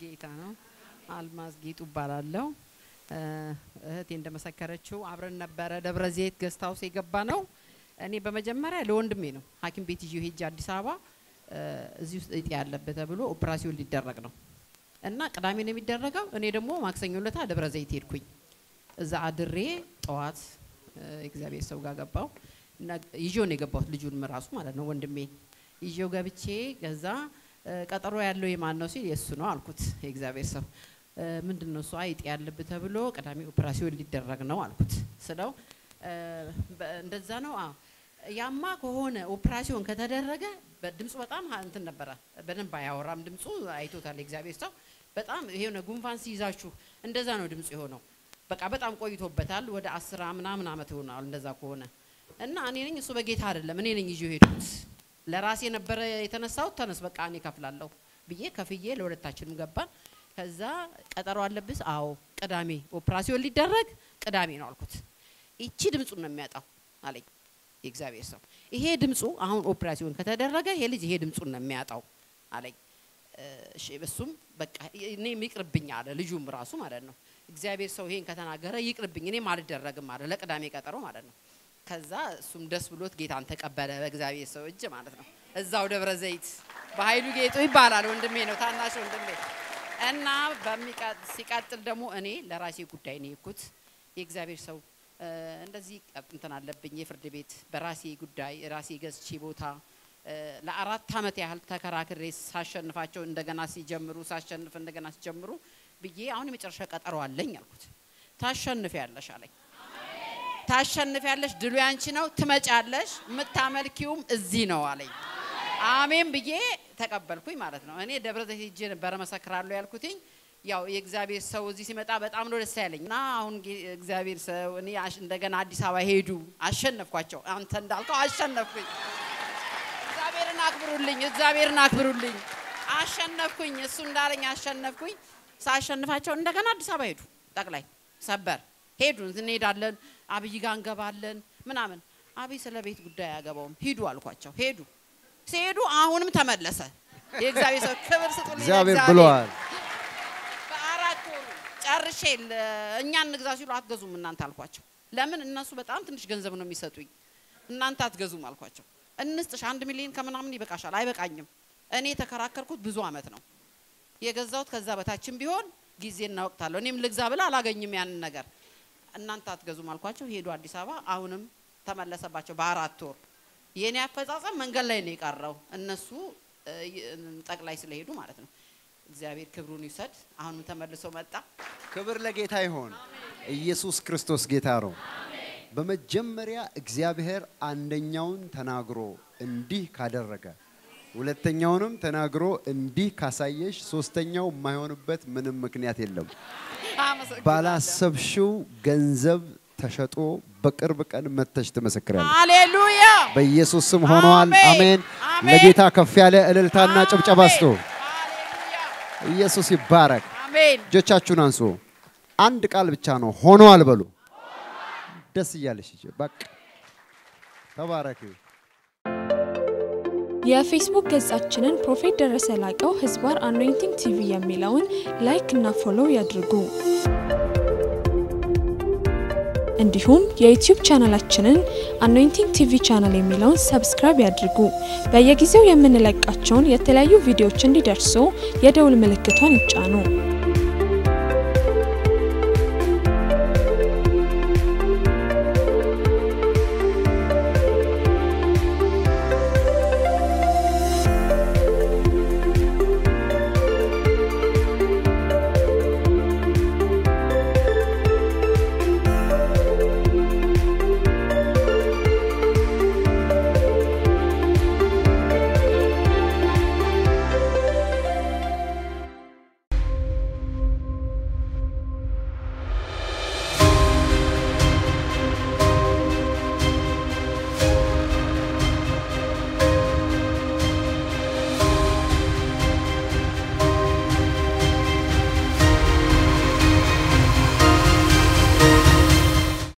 ጌታ ነው። አልማዝ ጌጡ እባላለሁ። እህቴ እንደመሰከረችው አብረን ነበረ ደብረ ዘይት ገስት ሀውስ የገባ ነው። እኔ በመጀመሪያ ለወንድሜ ነው ሐኪም ቤት ይዤው ሄጄ አዲስ አበባ እዚህ ውስጥ እጢ ያለበት ተብሎ ኦፕራሲዮን ሊደረግ ነው እና ቅዳሜ ነው የሚደረገው። እኔ ደግሞ ማክሰኞ ለታ ደብረ ዘይት ሄድኩኝ። እዛ አድሬ ጠዋት እግዚአብሔር ሰው ጋር ገባው ይዤው ነው የገባሁት ልጁን ራሱ ማለት ነው ወንድሜ ይዤው ገብቼ ከዛ ቀጠሮ ያለው የማን ነው ሲል የእሱ ነው አልኩት። የእግዚአብሔር ሰው ምንድን ነው እሱ አይጥ ያለብህ ተብሎ ቅዳሜ ኦፕራሲዮን ሊደረግ ነው አልኩት ስለው እንደዛ ነው አዎ ያማ ከሆነ ኦፕራሲዮን ከተደረገ ድምፁ በጣም እንትን ነበረ። በደንብ አያወራም ድምፁ አይቶታል የእግዚአብሔር ሰው በጣም የሆነ ጉንፋን ሲይዛችሁ እንደዛ ነው ድምፁ የሆነው። በቃ በጣም ቆይቶበታል። ወደ አስራ ምናምን አመት ይሆናል እንደዛ ከሆነ እና እኔ ነኝ እሱ በጌታ አይደለም እኔ ነኝ ይዤው ሄድኩት። ለራሴ ነበረ የተነሳሁት። ተነስ በቃ እኔ ከፍላለሁ ብዬ ከፍዬ ለሁለታችንም ገባን። ከዛ ቀጠሮ አለብስ? አዎ ቅዳሜ ኦፕራሲዮን ሊደረግ ቅዳሜ ነው አልኩት። ይቺ ድምፁን ነው የሚያጣው አለኝ የእግዚአብሔር ሰው። ይሄ ድምፁ አሁን ኦፕራሲዮን ከተደረገ ይሄ ልጅ ይሄ ድምፁን ነው የሚያጣው አለኝ። እሺ እሱም በቃ እኔም ይቅርብኝ አለ ልጁም ራሱ ማለት ነው። እግዚአብሔር ሰው ይሄን ከተናገረ ይቅርብኝ እኔም አልደረግም አለ ለቅዳሜ ቀጠሮ ማለት ነው። ከዛ እሱም ደስ ብሎት ጌታን ተቀበለ በእግዚአብሔር ሰው እጅ ማለት ነው። እዛው ደብረ ዘይት በኃይሉ ጌጡ ይባላል ወንድሜ ነው ታናሽ ወንድሜ እና ሲቀጥል ደግሞ እኔ ለራሴ ጉዳይ ነው የኩት የእግዚአብሔር ሰው እንደዚህ እንትን አለብኝ የፍርድ ቤት በራሴ ጉዳይ ራሴ ገዝቼ ቦታ ለአራት አመት ያህል ተከራክሬ ሳሸንፋቸው እንደገና ሲጀምሩ ሳሸንፍ እንደገና ሲጀምሩ ብዬ አሁን የመጨረሻ ቀጠሮ አለኝ አልኩት። ታሸንፍ ያለሽ አለኝ። ታሸንፍ ያለሽ ድሉ ያንቺ ነው፣ ትመጫለሽ፣ የምታመልኪውም እዚህ ነው አለኝ። አሜን ብዬ ተቀበልኩኝ ማለት ነው። እኔ ደብረ ዘይት ሄጄ ነበረ መሰክራለሁ ያልኩትኝ ያው የእግዚአብሔር ሰው እዚህ ሲመጣ በጣም ነው ደስ ያለኝ እና አሁን እግዚአብሔር ሰው እኔ እንደገና አዲስ አበባ ሄዱ፣ አሸነፍኳቸው። አንተ እንዳልከው አሸነፍኩኝ። እግዚአብሔርን አክብሩልኝ፣ እግዚአብሔርን አክብሩልኝ። አሸነፍኩኝ፣ እሱ እንዳለኝ አሸነፍኩኝ። ሳሸንፋቸው እንደገና አዲስ አበባ ሄዱ። ጠቅላይ ሰበር ሄዱ። እንሄዳለን፣ አብይ ጋር እንገባለን ምናምን። አብይ ስለ ቤት ጉዳይ አያገባውም፣ ሂዱ አልኳቸው። ሄዱ። ሲሄዱ አሁንም ተመለሰ። የእግዚአብሔር ሰው ክብር ስጡልኝ። እግዚአብሔር ብለዋል። በአራት ወሩ ጨርሼ እኛ እንግዛ ሲሉ አትገዙም እናንተ አልኳቸው። ለምን እነሱ በጣም ትንሽ ገንዘብ ነው የሚሰጡኝ፣ እናንተ አትገዙም አልኳቸው። እንስጥሽ አንድ ሚሊዮን ከምናምን ይበቃሻል። አይበቃኝም። እኔ የተከራከርኩት ብዙ አመት ነው የገዛሁት። ከዛ በታችን ቢሆን ጊዜና ወቅት አለው። እኔም ልግዛ ብላ አላገኝም ያንን ነገር። እናንተ አትገዙም አልኳቸው። ሄዱ አዲስ አበባ። አሁንም ተመለሰባቸው በአራት ወር። የእኔ አፈጻጸም መንገድ ላይ ነው የቀረው፣ እነሱ ጠቅላይ ስለሄዱ ማለት ነው። እግዚአብሔር ክብሩን ይውሰድ። አሁንም ተመልሶ መጣ። ክብር ለጌታ ይሆን። ኢየሱስ ክርስቶስ ጌታ ነው። በመጀመሪያ እግዚአብሔር አንደኛውን ተናግሮ እንዲህ ካደረገ ሁለተኛውንም ተናግሮ እንዲህ ካሳየሽ ሶስተኛው የማይሆንበት ምንም ምክንያት የለም። ባላሰብሽው ገንዘብ ተሸጦ በቅርብ ቀን መተሽ ትመሰክራለሽ። ሃሌሉያ በኢየሱስ ስም ሆኗል። አሜን። አሜን። አሜን። ለጌታ ከፍ ያለ እልልታና ጭብጨባ ስጡ። ሃሌሉያ ኢየሱስ ይባረክ። አሜን። እጆቻችሁን አንሱ። አንድ ቃል ብቻ ነው ሆኗል በሉ። ደስ እያለሽ ሂጂ። በቃ ተባረክ። የፌስቡክ ገጻችንን ፕሮፌት ደረሰ ላቀው ህዝባር አኖይንቲንግ ቲቪ የሚለውን ላይክ እና ፎሎው ያድርጉ። እንዲሁም የዩቲዩብ ቻናላችንን አኖይንቲንግ ቲቪ ቻናል የሚለውን ሰብስክራይብ ያድርጉ። በየጊዜው የምንለቃቸውን የተለያዩ ቪዲዮዎች እንዲደርሱ የደውል ምልክቷን ይጫኑ።